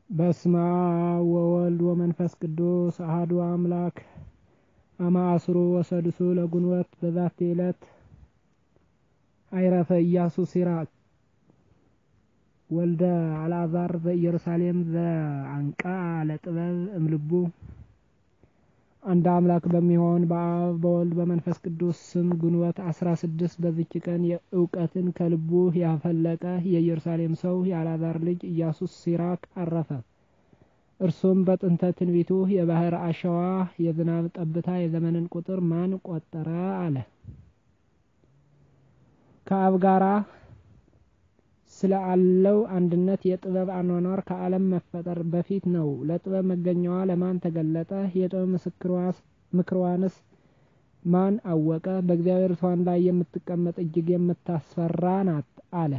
በስመ አብ ወወልድ ወመንፈስ ቅዱስ አሐዱ አምላክ አማአስሩ ወሰድሱ ለግንቦት በዛቲ ዕለት አይረፈ ኢያሱ ሲራክ ወልደ አልዓዛር ዘኢየሩሳሌም ዘአንቃ ለጥበብ እምልቡ አንድ አምላክ በሚሆን በአብ በወልድ በመንፈስ ቅዱስ ስም ግንቦት አስራ ስድስት በዚች ቀን እውቀትን ከልቡ ያፈለቀ የኢየሩሳሌም ሰው የአልዓዛር ልጅ ኢያሱ ሲራክ አረፈ። እርሱም በጥንተ ትንቢቱ የባህር አሸዋ የዝናብ ጠብታ የዘመንን ቁጥር ማን ቆጠረ አለ። ከአብ ጋራ ስለ አለው አንድነት የጥበብ አኗኗር ከዓለም መፈጠር በፊት ነው። ለጥበብ መገኛዋ ለማን ተገለጠ? የጥበብ ምክሯንስ ማን አወቀ? በእግዚአብሔር ዙፋን ላይ የምትቀመጥ እጅግ የምታስፈራ ናት አለ።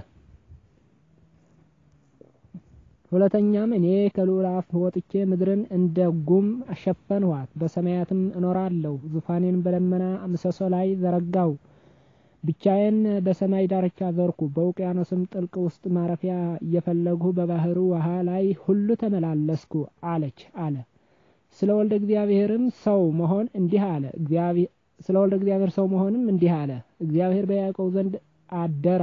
ሁለተኛም እኔ ከልዑል አፍ ወጥቼ ምድርን እንደ ጉም አሸፈንኋት፣ በሰማያትም እኖራለሁ። ዙፋኔን በደመና ምሰሶ ላይ ዘረጋው። ብቻዬን በሰማይ ዳርቻ ዘርኩ። በውቅያኖስም ጥልቅ ውስጥ ማረፊያ እየፈለግሁ በባህሩ ውሃ ላይ ሁሉ ተመላለስኩ አለች አለ። ስለ ወልደ እግዚአብሔርም ሰው መሆን እንዲህ አለ። ስለ ወልደ እግዚአብሔር ሰው መሆንም እንዲህ አለ። እግዚአብሔር በያዕቆብ ዘንድ አደረ፣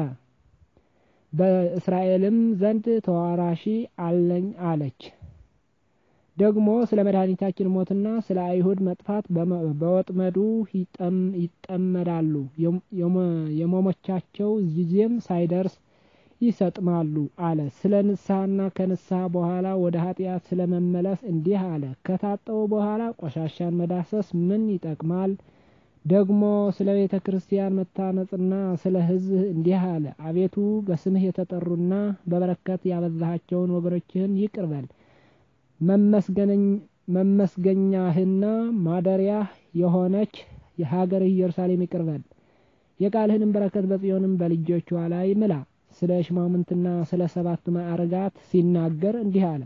በእስራኤልም ዘንድ ተዋራሺ አለኝ አለች። ደግሞ ስለ መድኃኒታችን ሞትና ስለ አይሁድ መጥፋት በወጥመዱ ይጠመዳሉ፣ የመሞቻቸው ጊዜም ሳይደርስ ይሰጥማሉ አለ። ስለ ንስሐና ከንስሐ በኋላ ወደ ኃጢአት ስለ መመለስ እንዲህ አለ። ከታጠቡ በኋላ ቆሻሻን መዳሰስ ምን ይጠቅማል? ደግሞ ስለ ቤተ ክርስቲያን መታነጽና ስለ ሕዝብ እንዲህ አለ። አቤቱ በስምህ የተጠሩና በበረከት ያበዛሃቸውን ወገኖችህን ይቅር በል መመስገኛህና ማደሪያህ የሆነች የሀገርህ ኢየሩሳሌም ይቅር በል። የቃልህንም በረከት በጽዮንም በልጆቿ ላይ ምላ። ስለ ሽማምንትና ስለ ሰባቱ ማዕርጋት ሲናገር እንዲህ አለ።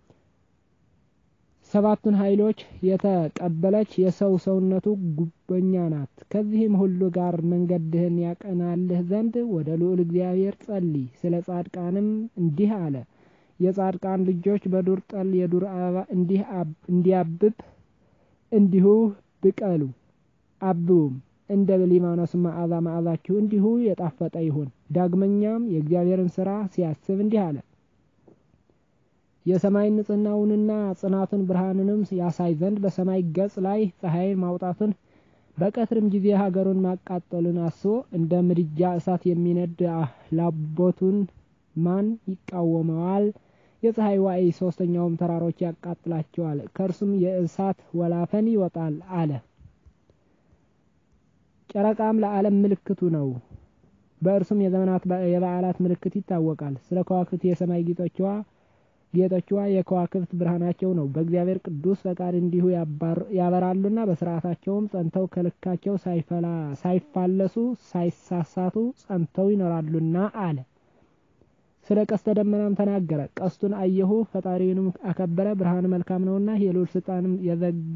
ሰባቱን ኃይሎች የተቀበለች የሰው ሰውነቱ ጉበኛ ናት። ከዚህም ሁሉ ጋር መንገድህን ያቀናልህ ዘንድ ወደ ልዑል እግዚአብሔር ጸልይ። ስለ ጻድቃንም እንዲህ አለ። የጻድቃን ልጆች በዱር ጠል የዱር አበባ እንዲያብብ እንዲሁ ብቀሉ አብቡም፣ እንደ ሊባኖስ መዓዛ መዓዛችሁ እንዲሁ የጣፈጠ ይሁን። ዳግመኛም የእግዚአብሔርን ሥራ ሲያስብ እንዲህ አለ። የሰማይን ንጽሕናውንና ጽናቱን ብርሃንንም ያሳይ ዘንድ በሰማይ ገጽ ላይ ፀሐይን ማውጣቱን በቀትርም ጊዜ ሀገሩን ማቃጠሉን አስቦ እንደ ምድጃ እሳት የሚነድ ላቦቱን ማን ይቃወመዋል? የፀሐይ ዋዕይ ሶስተኛውም ተራሮች ያቃጥላቸዋል፣ ከእርሱም የእሳት ወላፈን ይወጣል አለ። ጨረቃም ለዓለም ምልክቱ ነው፣ በእርሱም የዘመናት የበዓላት ምልክት ይታወቃል። ስለ ከዋክብት የሰማይ ጌጦችዋ ጌጦችዋ የከዋክብት ብርሃናቸው ነው። በእግዚአብሔር ቅዱስ ፈቃድ እንዲሁ ያበራሉና በስርዓታቸውም ጸንተው ከልካቸው ሳይፋለሱ ሳይሳሳቱ ጸንተው ይኖራሉና አለ። ስለ ቀስተ ደመናም ተናገረ። ቀስቱን አየሁ፣ ፈጣሪውንም አከበረ። ብርሃን መልካም ነውና የልዑል ስልጣንም የዘጋ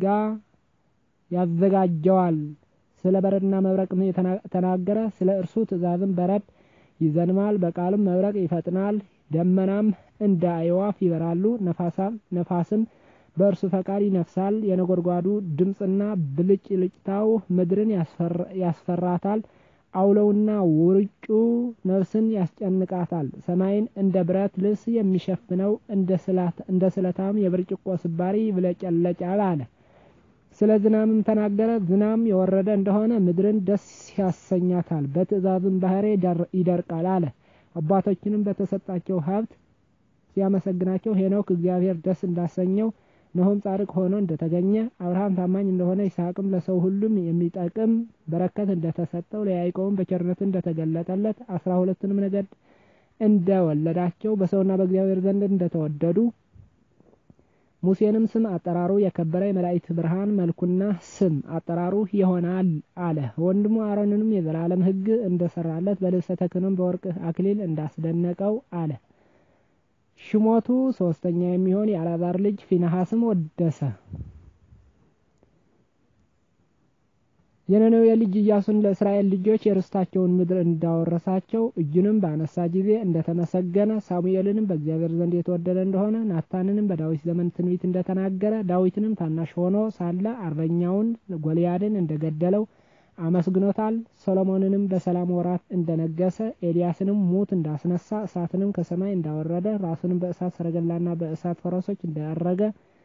ያዘጋጀዋል። ስለ በረድና መብረቅም ተናገረ። ስለ እርሱ ትእዛዝም በረድ ይዘንማል፣ በቃሉም መብረቅ ይፈጥናል። ደመናም እንደ አዕዋፍ ይበራሉ፣ ነፋስም በእርሱ ፈቃድ ይነፍሳል። የነጎድጓዱ ድምፅና ብልጭልጭታው ምድርን ያስፈራታል። አውለውና ውርጩ ነፍስን ያስጨንቃታል። ሰማይን እንደ ብረት ልብስ የሚሸፍነው እንደ ስለታም የብርጭቆ ስባሪ ይብለጨለጫል አለ። ስለ ዝናምም ተናገረ። ዝናም የወረደ እንደሆነ ምድርን ደስ ያሰኛታል፣ በትእዛዝም ባህሬ ይደርቃል አለ። አባቶችንም በተሰጣቸው ሀብት ሲያመሰግናቸው ሄኖክ እግዚአብሔር ደስ እንዳሰኘው ነሆም ጻድቅ ሆኖ እንደተገኘ አብርሃም ታማኝ እንደሆነ ይስሐቅም ለሰው ሁሉም የሚጠቅም በረከት እንደተሰጠው ለያዕቆብም በቸርነቱ እንደተገለጠለት አስራ ሁለቱንም ነገድ እንደወለዳቸው በሰውና በእግዚአብሔር ዘንድ እንደተወደዱ ሙሴንም ስም አጠራሩ የከበረ የመላእክት ብርሃን መልኩና ስም አጠራሩ ይሆናል አለ። ወንድሙ አሮንንም የዘላለም ሕግ እንደሰራለት በልብሰ ተክህኖም በወርቅ አክሊል እንዳስደነቀው አለ። ሽሞቱ ሶስተኛ የሚሆን የአልዓዛር ልጅ ፊንሐስም ወደሰ። የነነዌ ልጅ ኢያሱን ለእስራኤል ልጆች የርስታቸውን ምድር እንዳወረሳቸው እጁንም ባነሳ ጊዜ እንደተመሰገነ ሳሙኤልንም በእግዚአብሔር ዘንድ የተወደደ እንደሆነ ናታንንም በዳዊት ዘመን ትንቢት እንደተናገረ ዳዊትንም ታናሽ ሆኖ ሳለ አርበኛውን ጎልያድን እንደገደለው አመስግኖታል። ሰሎሞንንም በሰላም ወራት እንደነገሰ ኤልያስንም ሙት እንዳስነሳ እሳትንም ከሰማይ እንዳወረደ ራሱንም በእሳት ሰረገላና በእሳት ፈረሶች እንዳያረገ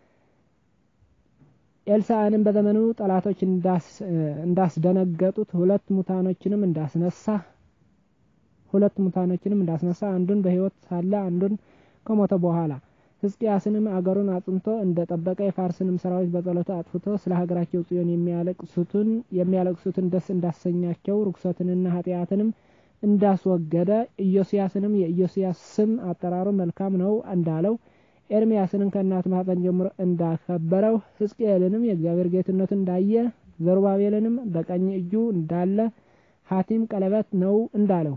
ኤልሳዕንም በዘመኑ ጠላቶች እንዳስደነገጡት ሁለት ሙታኖችንም እንዳስነሳ ሁለት ሙታኖችንም እንዳስነሳ አንዱን በሕይወት ሳለ አንዱን ከሞተ በኋላ ሕዝቅያስንም አገሩን አጽንቶ እንደ ጠበቀ የፋርስንም ሰራዊት በጸሎቱ አጥፍቶ ስለ ሀገራቸው ጽዮን የሚያለቅሱትን የሚያለቅሱትን ደስ እንዳሰኛቸው ርኩሰትንና ኃጢአትንም እንዳስወገደ ኢዮስያስንም የኢዮስያስ ስም አጠራሩ መልካም ነው እንዳለው ኤርሚያስንም ከእናት ማህፀን ጀምሮ እንዳከበረው ሕዝቅኤልንም የእግዚአብሔር ጌትነት እንዳየ ዘሩባቤልንም በቀኝ እጁ እንዳለ ሐቲም ቀለበት ነው እንዳለው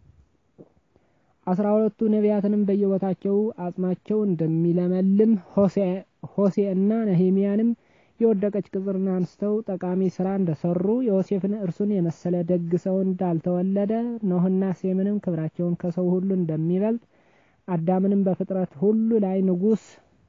አስራ ሁለቱ ነቢያትንም በየቦታቸው አጽማቸው እንደሚለመልም ሆሴ እና ነሄሚያንም የወደቀች ቅጽርን አንስተው ጠቃሚ ስራ እንደሰሩ ዮሴፍን እርሱን የመሰለ ደግ ሰው እንዳልተወለደ ኖህና ሴምንም ክብራቸውን ከሰው ሁሉ እንደሚበልጥ አዳምንም በፍጥረት ሁሉ ላይ ንጉስ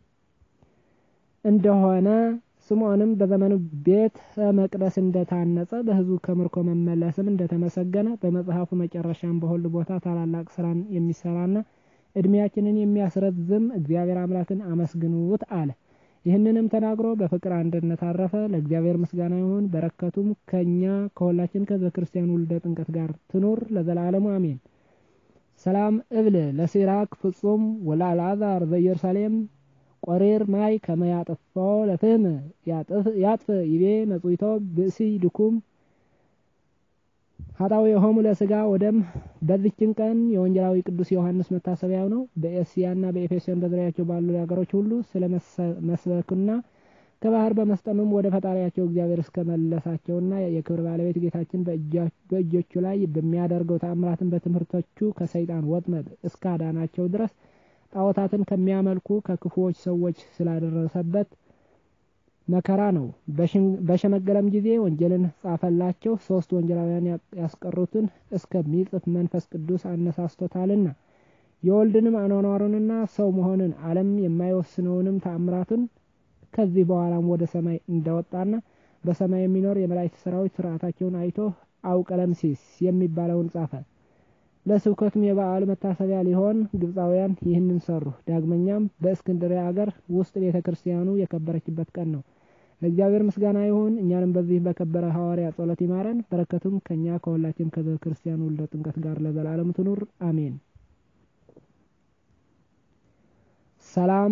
እንደሆነ ስምዖንም በዘመኑ ቤተ መቅደስ እንደታነጸ በሕዝቡ ከምርኮ መመለስም እንደተመሰገነ በመጽሐፉ መጨረሻም በሁሉ ቦታ ታላላቅ ስራን የሚሰራና እድሜያችንን የሚያስረዝም እግዚአብሔር አምላክን አመስግኑት አለ። ይህንንም ተናግሮ በፍቅር አንድነት አረፈ። ለእግዚአብሔር ምስጋና ይሁን፣ በረከቱም ከእኛ ከሁላችን ከዘ ክርስቲያን ውልደ ጥምቀት ጋር ትኑር ለዘላለሙ አሜን። ሰላም እብል ለሲራክ ፍጹም ወለአልዓዛር ዘኢየሩሳሌም ቆሬር ማይ ከመያጥፋው ለፍህም ያጥፍ ይቤ መጽዊቶ ብእሲ ድኩም ሀጣዊ የሆሙ ለስጋ ወደም በዚችን ቀን የወንጌላዊ ቅዱስ ዮሐንስ መታሰቢያው ነው። በኤስያና በኤፌሶን በዙሪያቸው ባሉ ሀገሮች ሁሉ ስለ መስበክና ከባህር በመስጠምም ወደ ፈጣሪያቸው እግዚአብሔር እስከ መለሳቸውና የክብር ባለቤት ጌታችን በእጆቹ ላይ በሚያደርገው ተአምራትን በትምህርቶቹ ከሰይጣን ወጥመድ እስከ አዳናቸው ድረስ ጣዖታትን ከሚያመልኩ ከክፉዎች ሰዎች ስላደረሰበት መከራ ነው። በሸመገለም ጊዜ ወንጌልን ጻፈላቸው። ሶስት ወንጌላውያን ያስቀሩትን እስከሚጽፍ መንፈስ ቅዱስ አነሳስቶታልና የወልድንም አኗኗሩንና ሰው መሆንን ዓለም የማይወስነውንም ተአምራቱን ከዚህ በኋላም ወደ ሰማይ እንደወጣና በሰማይ የሚኖር የመላእክት ሰራዊት ስርዓታቸውን አይቶ አውቀለምሲስ የሚባለውን ጻፈ። ለስብከቱም የበዓሉ መታሰቢያ ሊሆን ግብፃውያን ይህንን ሰሩ። ዳግመኛም በእስክንድርያ አገር ውስጥ ቤተ ክርስቲያኑ የከበረችበት ቀን ነው። ለእግዚአብሔር ምስጋና ይሁን። እኛንም በዚህ በከበረ ሐዋርያ ጸሎት ይማረን። በረከቱም ከእኛ ከሁላችን ከቤተ ክርስቲያኑ ውልደ ጥምቀት ጋር ለዘላለም ትኑር አሜን። ሰላም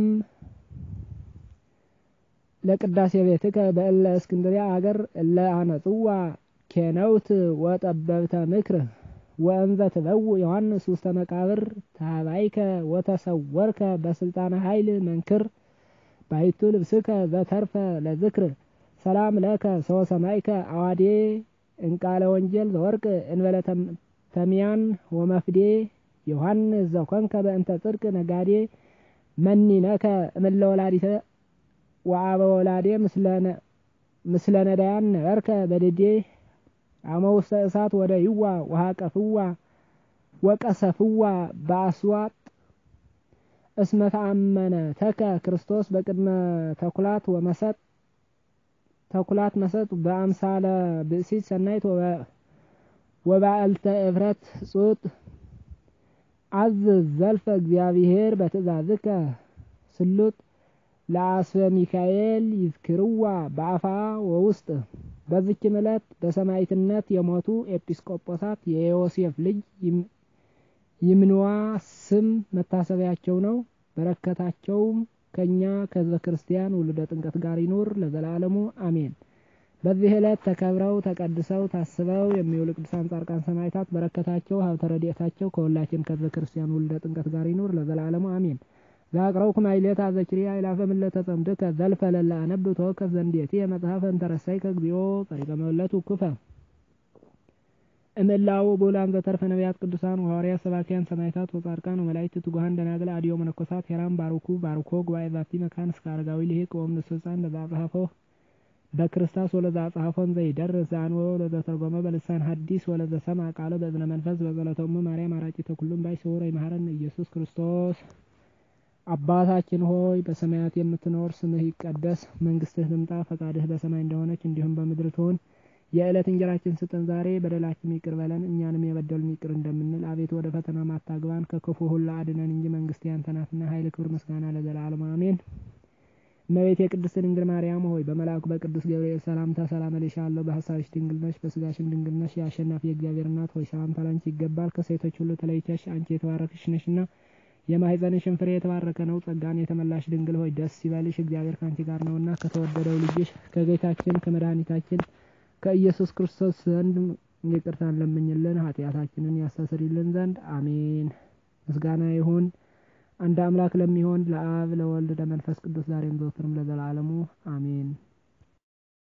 ለቅዳሴ ቤትከ በእለ እስክንድርያ አገር እለ አነጽዋ ኬነውት ወጠበብተ ምክር ወእንዘ ትበውእ ዮሐንስ ውስተ መቃብር ታባይከ ወተሰወርከ በስልጣነ ኃይል መንክር ባይቱ ልብስከ ዘተርፈ ለዝክር ሰላም ለከ ሰው ሰማይከ አዋዴ እንቃለ ወንጀል ዘወርቅ እንበለ ተሚያን ወመፍዴ ዮሐንስ ዘኮንከ በእንተ ጽድቅ ነጋዴ መኒነከ እምለ ወላዲተ ወአበ ወላዴ ምስለ ነዳያን ነበርከ በድዴ አመ ውስተ እሳት ወደ ይዋ ወሃቀፍዋ ወቀሰፍዋ በአስዋጥ እስመ ተአመነ ተከ ክርስቶስ በቅድመ ተኩላት ወመሰጥ ተኩላት መሰጥ በአምሳለ ብእሲት ሰናይት ወባዕልተ እፍረት ጹጥ አዝዝ ዘልፈ እግዚአብሔር በትእዛዝከ ስሉጥ ለአስበ ሚካኤል ይዝክርዋ በአፋ ወውስጥ በዚችም ዕለት በሰማዕትነት የሞቱ ኤጲስቆጶሳት የዮሴፍ ልጅ ይምንዋ ስም መታሰቢያቸው ነው። በረከታቸውም ከእኛ ከሕዝበ ክርስቲያን ውልደ ጥምቀት ጋር ይኑር ለዘላለሙ አሜን። በዚህ ዕለት ተከብረው ተቀድሰው ታስበው የሚውሉ ቅዱሳን ጻድቃን ሰማዕታት በረከታቸው ሀብተ ረድኤታቸው ከሁላችን ከሕዝበ ክርስቲያን ውልደ ጥምቀት ጋር ይኑር ለዘላለሙ አሜን። ዛቅረውኩ ማይሌታ ዘኪርያ ይላፈ ምለተ ጸምድከ ዘልፈ ለላ አነብ ተወከፍ ዘንዴቲ የመጽሐፈ እንተረሳይ ከግዚኦ ጸሪቀ መለቱ ኩፈ እምላው ቦላን ዘተርፈ ነቢያት ቅዱሳን ወሐዋርያት ሰባኪያን ሰማዕታት ወጻድቃን ወመላእክት ትጉሃን ደናግል አድዮ መነኮሳት ሄራም ባርኩ ባርኮ ጉባኤ ዛቲ መካን እስከ አረጋዊ ልሂቅ ወእምነ ስልጣን ለዛጽሐፈው በክርስቶስ ወለዛ ጻፎን ዘይደርስ አንወ ወለዘ ተርጎመ በልሳን ሐዲስ ወለዘ ሰምዐ ቃለ በእዝነ መንፈስ በጸሎተሙ ማርያም አራቂተ ኩሉም ባይ ስውረ ይመሐረነ ኢየሱስ ክርስቶስ። አባታችን ሆይ በሰማያት የምትኖር ስምህ ይቀደስ፣ መንግስትህ ትምጣ፣ ፈቃድህ በሰማይ እንደሆነች እንዲሁም በምድር ትሁን። የዕለት እንጀራችን ስጠን ዛሬ፣ በደላችን ይቅር በለን እኛንም የበደሉን ይቅር እንደምንል፣ አቤቱ ወደ ፈተና ማታግባን ከክፉ ሁሉ አድነን እንጂ መንግስት ያንተ ናትና፣ ኃይል፣ ክብር፣ ምስጋና ለዘላለሙ አሜን። እመቤቴ የቅድስት ድንግል ማርያም ሆይ በመልአኩ በቅዱስ ገብርኤል ሰላምታ ሰላም እልሻለሁ። በሀሳብሽ ድንግል ነሽ፣ በስጋሽም ድንግል ነሽ። የአሸናፊ የእግዚአብሔር እናት ሆይ ሰላምታ ላንቺ ይገባል። ከሴቶች ሁሉ ተለይተሽ አንቺ የተባረክሽ ነሽና የማኅፀንሽን ፍሬ የተባረከ ነው። ጸጋን የተመላሽ ድንግል ሆይ ደስ ይበልሽ፣ እግዚአብሔር ከአንቺ ጋር ነውና ከተወደደው ልጅሽ ከጌታችን ከመድኃኒታችን ከኢየሱስ ክርስቶስ ዘንድ ይቅርታን ለምኝልን ኃጢአታችንን ያስተሰርይልን ዘንድ አሜን። ምስጋና ይሁን አንድ አምላክ ለሚሆን ለአብ ለወልድ ለመንፈስ ቅዱስ ዛሬም ዘወትርም ለዘላለሙ አሜን።